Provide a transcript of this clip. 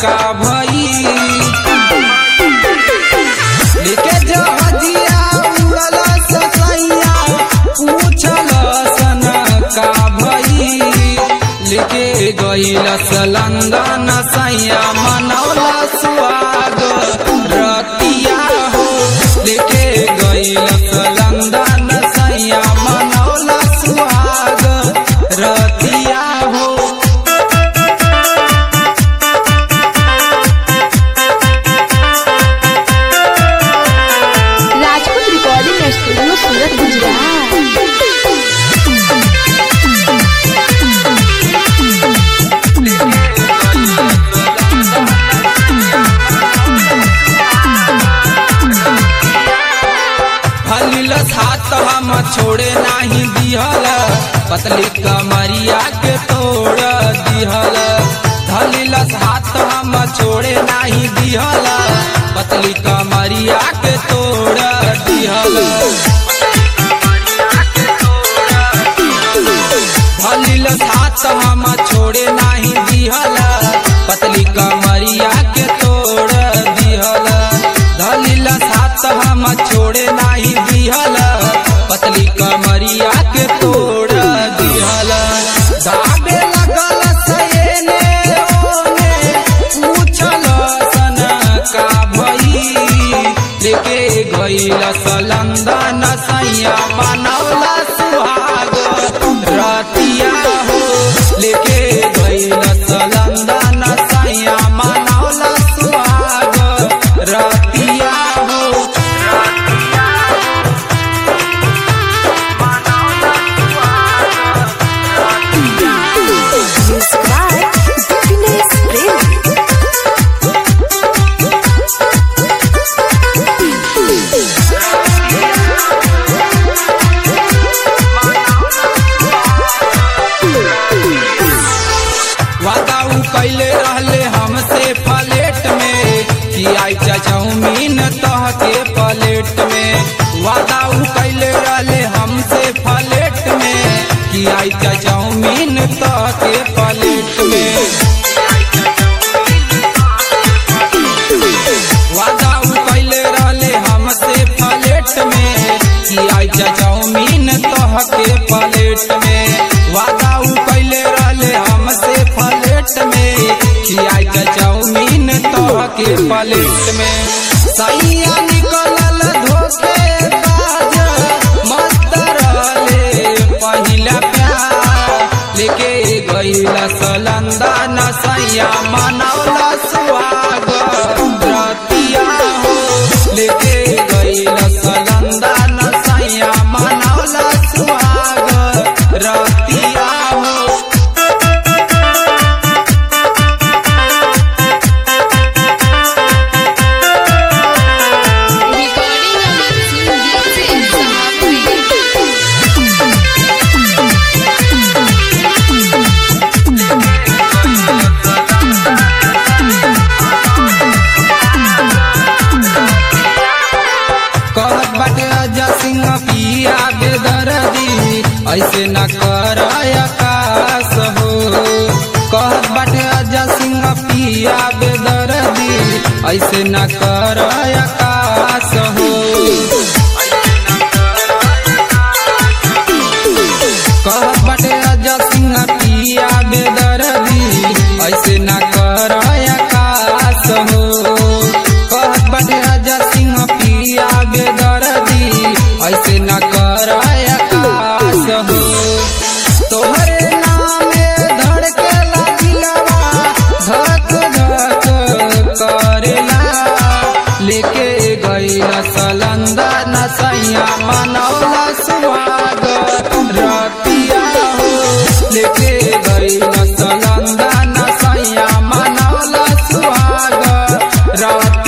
का भई लेके जहजिया उड़ल ससैया पूछल सन का भई लेके गईल लंदन सैया मनौला सुहाग रतिया हो लेके गईल लंदन सैया मनौला सुहाग रतिया हो राजपूत रिकॉर्डिंग स्टूडियो सूरत गुजरात हलिलस हाथ हम छोड़े नाही दिहल पतली कमरिया के तोड़ दिहल धलिलस हाथ हम छोड़े नाही दिहल पतली कमरिया के तोड़ दिहल धलिलस हाथ हम छोड़े नाही दिहल पतली कमरिया के तोड़ दिहल धलिलस हाथ हम छोड़े नाही दिहल पतली कमरिया के तोड़ दिहल दाबे लगल सयने ओने पूछल सन का भई लेके गईल लंदन सैया बनौला सुहाग रतिया हो लेके गईल लंदन सैया मनौला सुहाग रतिया हो Music by Happiness Premi. वादा उ कैले रहले हमसे प्लेट में कि आई चाउमीन तह के प्लेट में वादा उ कैले रहले हमसे प्लेट में कि आई चाउमीन तह के प्लेट में वादा उ कैले रहले हमसे प्लेट में कि आई चाउमीन तह के प्लेट में वादा उ कैले रहले हमसे प्लेट में कि आई चाउमीन तह के प्लेट में सैया निकलल धोखे बाज मस्त रहले पहिला प्यार लेके गईला सलंदन सैया मनौला सुहाग रतिया हो लेके गईला सलंदन सैया मनौला सुहाग रतिया हो Recording Amit Singh Sahabi. कहत बाटे अजा सिंह पिया बेदर्दी ऐसे न कर आकाश हो कहत बाटे अजा सिंह पिया बेदर्दी ऐसे न कर आकाश हो कहत बाटे अजा सिंह पिया बेदर्दी ऐसे न कर आकाश हो कहत बाटे अजा सिंह पिया बेदर्दी ऐसे न कर आकाश हो तोहरे नामे धड़केला दिलवा धक धक करेला लेके गईला सलंदन सैया मनौला सुहाग रतिया हो लेके गईला सलंदन सैया मनौला सुहाग रतिया